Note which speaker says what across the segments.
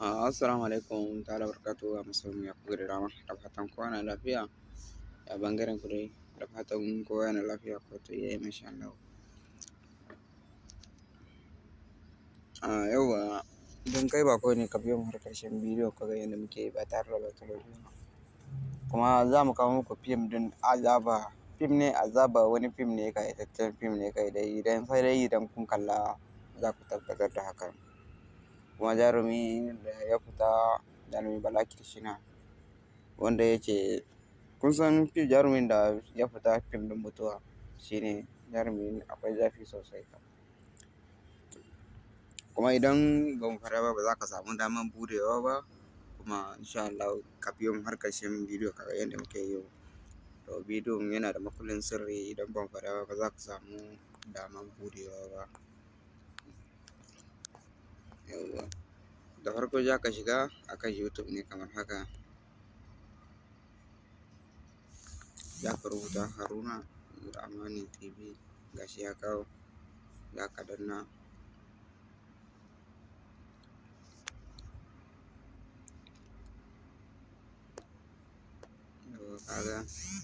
Speaker 1: Ah, Assalamu alaikum ta'ala barkatu a musulmi ya kuka da dama da fatan kowa na lafiya a bangaren ku dai da fatan kowa na lafiya ko ta iya masha Allah. Ah, yauwa idan kai ba ne ka biyo mu har ƙarshen bidiyo ka ga yadda muke ba tare da bata lokaci ba. Kuma za mu kawo muku fim din azaba fim ne azaba wani fim ne ƙayataccen fim ne kai dai idan sai dai idan kun kalla za ku tabbatar da hakan. kuma jarumi da ya fita jarumi Bala Kirshina wanda ya ce kun san fi jarumin da ya fita fim din mutuwa shine jarumi akwai zafi sosai kuma idan ba mu fara ba ba za ka samu daman budewa ba kuma insha Allah ka biyo mu har ƙarshen bidiyo ka ga yadda muke yi to bidiyon yana da makullin sirri idan ban fara ba ba za ka samu daman budewa ba yauwa da farko za ka shiga akan youtube ne kamar haka za ka rubuta haruna amani tv gashi ya kawo za ka danna yauwa kaga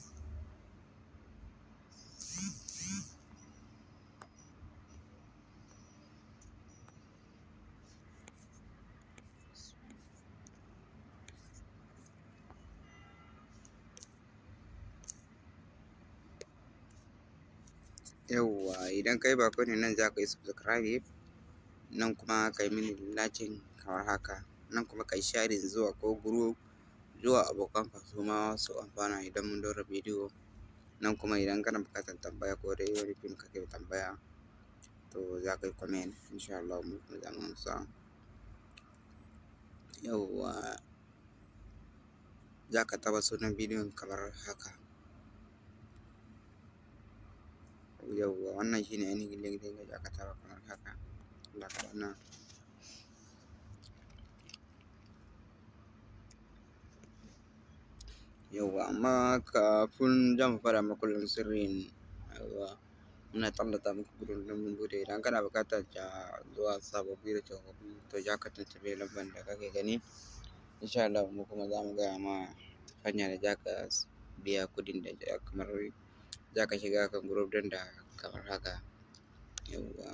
Speaker 1: yauwa idan kai bako ne nan za ka yi subscribe nan kuma ka yi mini lacin kamar haka nan kuma ka yi sharing zuwa ko group zuwa abokanka su ma su amfana idan mun ɗora bidiyo nan kuma idan kana buƙatar tambaya ko dai wani fim kake tambaya to za ka yi comment insha Allah mu kuma za mu amsa yauwa za ka taɓa sunan bidiyon kamar haka yauwa wannan shine ainihin link ɗin da za ka taɓa kamar haka za ka danna yauwa amma kafin za mu fara makullin sirrin yauwa muna tallata muku gudun ɗin mun bude idan kana buƙatar ja zuwa sababbi da tsofaffi to za ka tuntuɓe lambar da kake gani insha Allah mu kuma za mu gaya ma hanya da za ka biya kuɗin da kamar za ka shiga kan group ɗin da kamar haka yauwa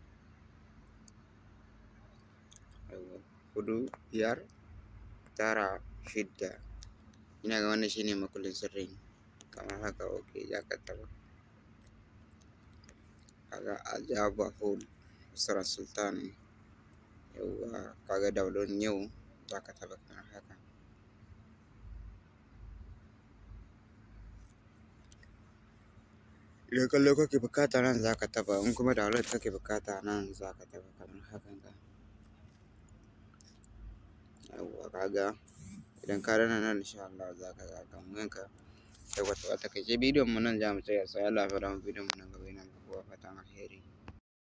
Speaker 1: yauwa huɗu biyar tara shidda ina ga wannan shine makullin sirrin kamar haka ok za ka taɓa kaga ajaba hall Usra Sultan yauwa kaga download yau za ka taɓa kamar haka idan kallo kake buƙata nan za ka taɓa in kuma download kake buƙata nan za ka taɓa kamar hakan ga yauwa kaga idan ka danna nan insha Allah za ka ga kan wanka yauwa to a takaice bidiyon mu nan za mu tsaya sai Allah ya faɗa mu bidiyon mu nan gaba yana muku fatan alheri